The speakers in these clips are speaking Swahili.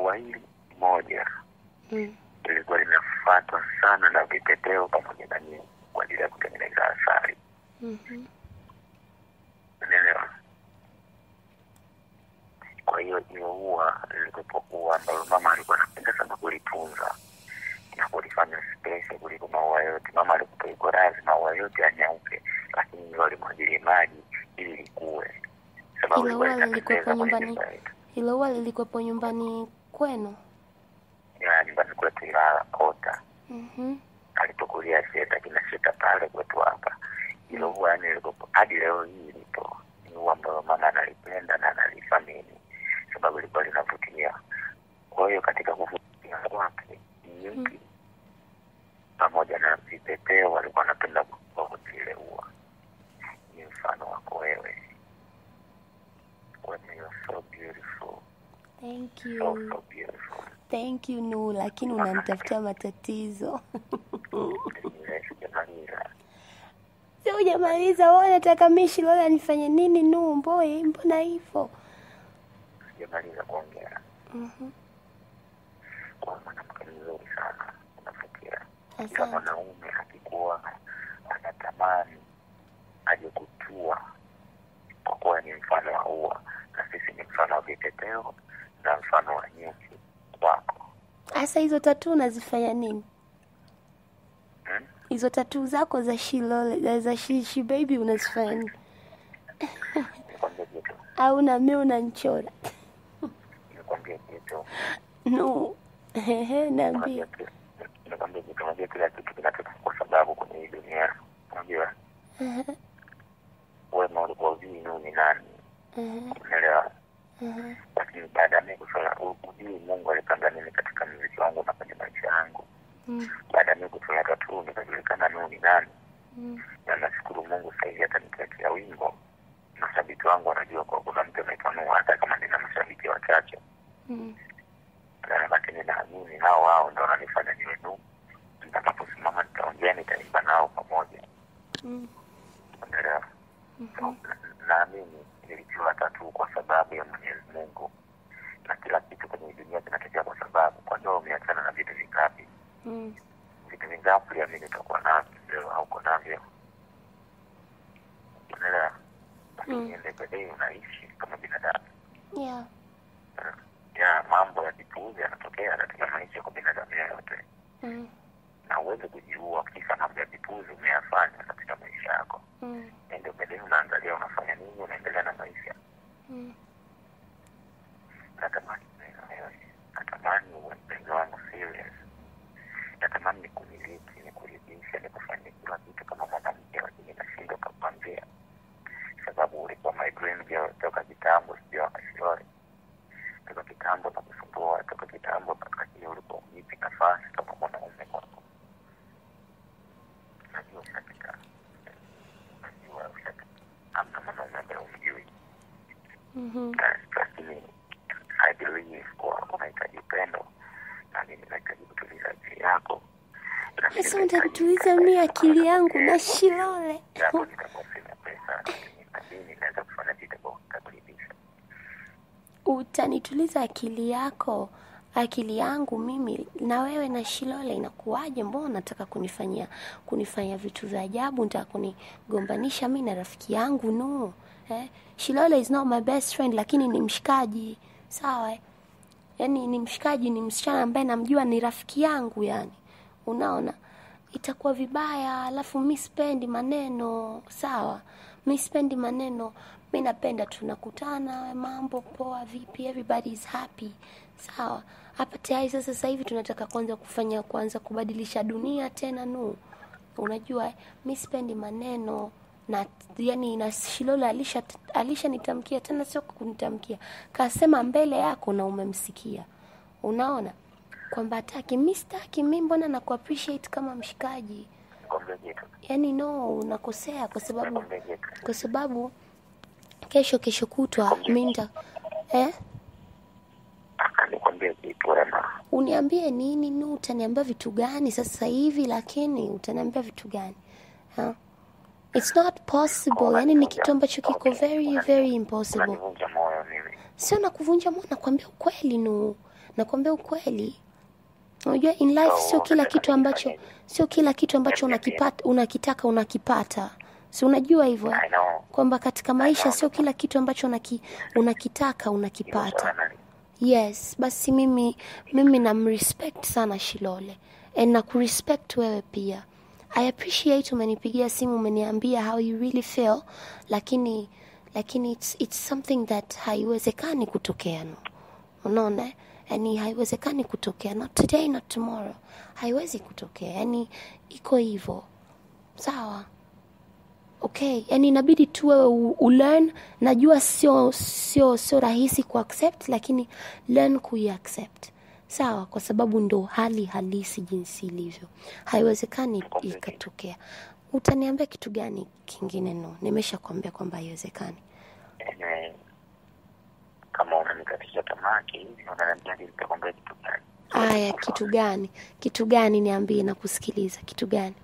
ua hili moja Mm. lilikuwa linafuatwa sana na vipepeo pamoja na nyingi kwa ajili ya kutengeneza asali Mhm. unaelewa kwa hiyo hiyo ua lilikuwepo ua ambalo mama alikuwa anapenda sana kulitunza na kulifanya special kuliko maua yote mama alikuwa iko radhi maua yote yanyauke lakini hilo alimwagilie maji ili likue sababu Hilo lilikuwa ua lilikuwepo linapendeza kwenye nyumbani nyumba yetu hilo ua lilikuwepo nyumbani kwenu ya nyumbani kwetu Ilala Kota Mhm. alipokulia Sheta kina Sheta pale kwetu hapa hilo ua yani lilikuwepo hadi leo hii lipo ni ua ambalo mama analipenda na analithamini sababu lilikuwa linavutia kwa hiyo katika kuvutia kwake nyuki pamoja na vipepeo walikuwa wanapenda kuote ile ua ni mfano wako wewe When you're so beautiful, Thank so you. so beautiful. Thank you Nu, lakini unanitafutia matatizo. Ile sijamaliza. Si hujamaliza wewe unataka mimi Shilola nifanye nini Nu? Mboi, mbona hivyo? sijamaliza kuongea Mhm. kwa mwanamke mzuri sana unafikia kila Asante. mwanaume akikuwa anatamani aje kutua kwa kuwa ni mfano wa ua na sisi ni mfano wa vipepeo na mfano wa nyuki kwako Sasa hizo tatu unazifanya nini? hmm? Hizo tatu zako za Shilole, za Shishi baby unazifanya nini? nikwambie kitu Au na mimi unanichora? nikwambie kitu Nu. Ehe, niambie. Unajua ki- nikwambie kitu unajua kila kitu kinatoka kwa sababu kwenye hii dunia unajua Ehe, wema ulikuwa ujui nuu ni nani ehe, unaelewa ehe. lakini baada ya mimi kusoma ujui mungu alipanga nini katika mziki wangu na kwenye maisha yangu Mm, baada ya mimi kusoma tatu nikajulikana nuu ni nani mm, na nashukuru mungu sahizi hata nikiachia wimbo mashabiki wangu wanajua kwa kuna mtu anaitwa nuu hata kama nina mashabiki wachache mm. Na- lakini naamini hao wao ndo wananifanya niwe nuu nitakaposimama nitaongea nitaimba nao pamoja Mm, unaelewa So, na- naamini nilitiwa tatu kwa sababu ya mwenyezi mungu na kila kitu kwenye hii dunia kinatokea kwa sababu kwa ndio umeachana na vitu vingapi mm. vitu vingapi liamini utakuwa navyo leo hauko navyo unaelewa lakini Mm. ende bedei unaishi kama binadamu Yeah. ya mambo ya kipuuzi yanatokea katika maisha kwa binadamu yoyote Mm, na uweze kujiua kisa mambo ya kipuuzi umeyafanya katika maisha yako mm, ende bedei unaangalia unafanya nini unaendelea na maisha mm. natamani niwe na wewe natamani uwe mpenzi wangu serious natamani nikumiliki nikuridhishe nikufanyie kila kitu kama mwanamke lakini nashindwa kakuambia sababu ulikuwa my dream girl toka kitambo sijua wakashilole toka kitambo na kusumbua toka kitambo lakini ulikuwa unipi nafasi kama mwanaume kwako najua ushapita najua ushapita amna mwanaume ambaye umjui Mhm. lakini I believe kuwa unahitaji upendo na mimi nahitaji kutuliza akili yako Na mimi Sasa nahitaji unatatuliza mimi akili yangu na Shilole. japo nitakuwa sina pesa lakini naamini naweza kufanya vitu kwa kutakuridhisha Utanituliza akili yako, akili yangu mimi na wewe na Shilole inakuwaje? Mbona unataka kunifanyia kunifanya vitu vya ajabu? Unataka kunigombanisha mimi na rafiki yangu? No. Eh? Shilole is not my best friend lakini ni mshikaji. Sawa? Eh? Yaani ni mshikaji, ni msichana ambaye namjua ni rafiki yangu yani. Unaona? Itakuwa vibaya, alafu mi sipendi maneno, sawa? Mi sipendi maneno, mi napenda tunakutana, mambo poa, vipi, everybody is happy, sawa? Hapa tayari sasa, sasa hivi tunataka kwanza kufanya, kwanza kubadilisha dunia tena, nu unajua, eh, mi sipendi maneno na yani na Shilole alisha alishanitamkia tena, sio kunitamkia, kasema mbele yako na umemsikia, unaona kwamba hataki. Mi sitaki, mi mbona na appreciate kama mshikaji, nikwambie kitu yani no, unakosea kwa sababu nikwambie kitu kwa sababu kesho kesho kutwa mi nita eh? Aka nikwambie kitu wema Uniambie nini nu, utaniambia vitu gani sasa hivi? Lakini utaniambia vitu gani ha? It's not possible, yani ni kitu ambacho kiko very very impossible. unanivunja moyo mimi Sio na kuvunja moyo, nakwambia ukweli nu, nakwambia ukweli unajua in life So, sio kila unataka kitu ambacho nifanyeje? sio kila kitu ambacho unakipata unakitaka unakipata si unajua hivyo eh? I know. kwamba katika maisha sio kila kitu ambacho unaki, unakitaka Hilo unakipata swala nali- yes basi mimi mimi namrespect sana shilole and na kurespect wewe pia i appreciate umenipigia simu umeniambia how you really feel lakini lakini it's, it's something that haiwezekani kutokea no unaona yani haiwezekani kutokea not today not tomorrow haiwezi kutokea yani iko hivyo sawa okay yani inabidi tu wewe u- ulearn najua sio sio sio rahisi kuaccept lakini learn kuiaccept sawa kwa sababu ndo hali halisi jinsi ilivyo haiwezekani ikatokea utaniambia kitu gani kingine no nimesha kuambia kwamba haiwezekani Anyway, kama unanikatisha tamaa hivi unaniambia nitakwambia kitu gani aya kitu gani kitu gani niambie na kusikiliza kitu gani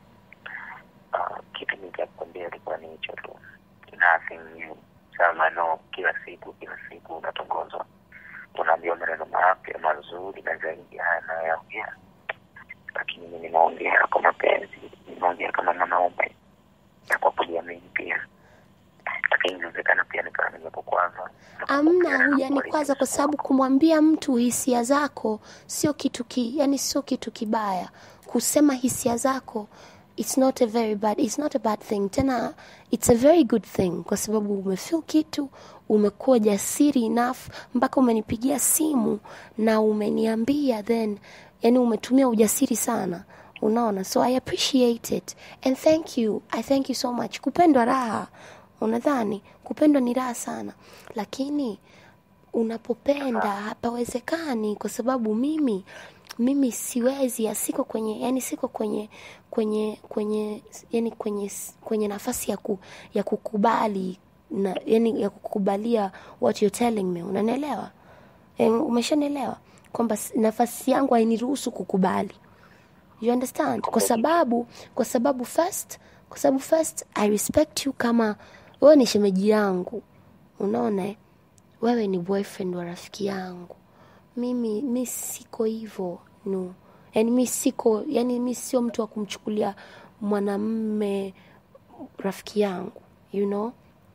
Ah, kitu nikakwambia ilikuwa ni hicho tu nothing new sama no kila siku kila siku unatongozwa unaambiwa maneno mapya mazuri na zaidi haya nayoongea lakini mi nimeongea kwa mapenzi nimeongea kama mwanaume na kwa kujiamini pia lakini inawezekana pia nikawa nimekukwaza amna hujanikwaza kwa sababu kumwambia mtu hisia zako sio kitu ki, yani sio kitu kibaya kusema hisia zako it's not a very bad it's not a bad thing tena it's a very good thing kwa sababu umefeel kitu umekuwa jasiri enough mpaka umenipigia simu na umeniambia then yani umetumia ujasiri sana unaona so i appreciate it and thank you i thank you so much kupendwa raha unadhani kupendwa ni raha sana lakini unapopenda hapawezekani kwa sababu mimi mimi siwezi siko kwenye yani siko kwenye kwenye kwenye yani kwenye kwenye nafasi ya ku, ya kukubali na yani ya kukubalia what you're telling me unanielewa e, umeshanielewa kwamba s- nafasi yangu hainiruhusu kukubali you understand kwa sababu kwa sababu first kwa sababu first i respect you kama wewe ni shemeji yangu unaona eh? wewe ni boyfriend wa rafiki yangu mimi mi siko hivyo no yani mi siko yani mi sio mtu wa kumchukulia mwanamme rafiki yangu you know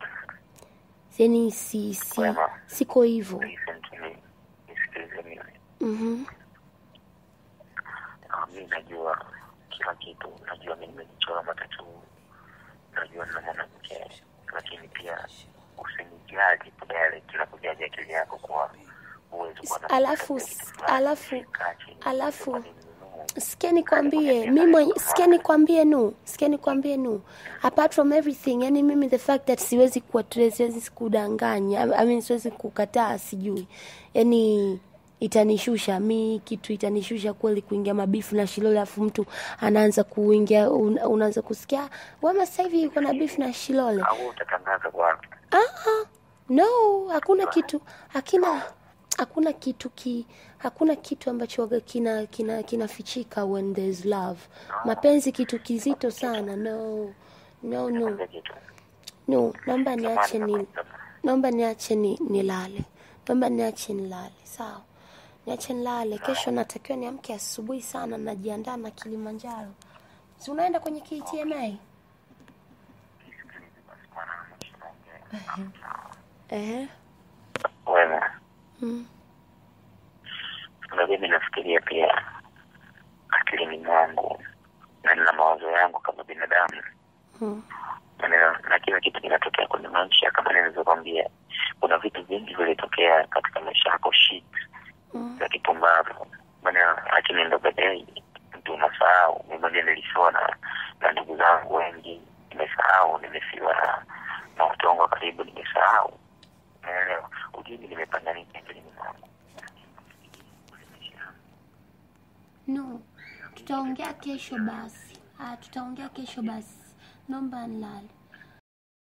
yani si, si, Wema. siko hivyo listen to me nisikilize mimi mm-hmm. Ah, mi najua kila kitu najua mi nimejichora matatu najua nina mwanamke lakini pia usinijaji kudale kila kujaji akili yako kwa uwezi kuwa na alafu kitu fulani. alafu Kaa chini, alafu kwa nini ninunue? sikia nikwambie mimi sikia nikwambie nu sikia nikwambie nu apart from everything yani mimi the fact that siwezi kuwa siwezi kudanganya I mean siwezi kukataa sijui yani itanishusha mi kitu itanishusha kweli kuingia mabifu na shilole alafu mtu anaanza kuingia un, unaanza kusikia wema sasa hivi yuko na bifu na shilole au utatangaza kwa Ah, no hakuna kitu hakina hakuna kitu ki hakuna kitu ambacho waga kina kina kinafichika when there's love mapenzi kitu kizito sana no no no kile kitu no naomba niache Zamani ni kama- naomba niache ni nilale naomba niache nilale sawa niache nilale kesho natakiwa niamke asubuhi sana najiandaa na kilimanjaro si unaenda kwenye ktma Ehe. wema Mm. unajua mi nafikiria pia akilini mwangu na nina mawazo yangu kama binadamu Mm. na, na kila kitu kinatokea kwenye maisha kama nilivyokwambia kuna vitu vingi vilitokea katika maisha yako shit Mm. za kipumbavu maana lakini ndo baadaye mtu unasahau mi mwenyewe nilifiwa na na ndugu zangu wengi nimesahau nimefiwa na na watu wangu wa karibu nimesahau naelewa ujini nimepanda nini akilini mwangu No, tutaongea kesho basi. Ah, tutaongea kesho basi. Naomba nilale.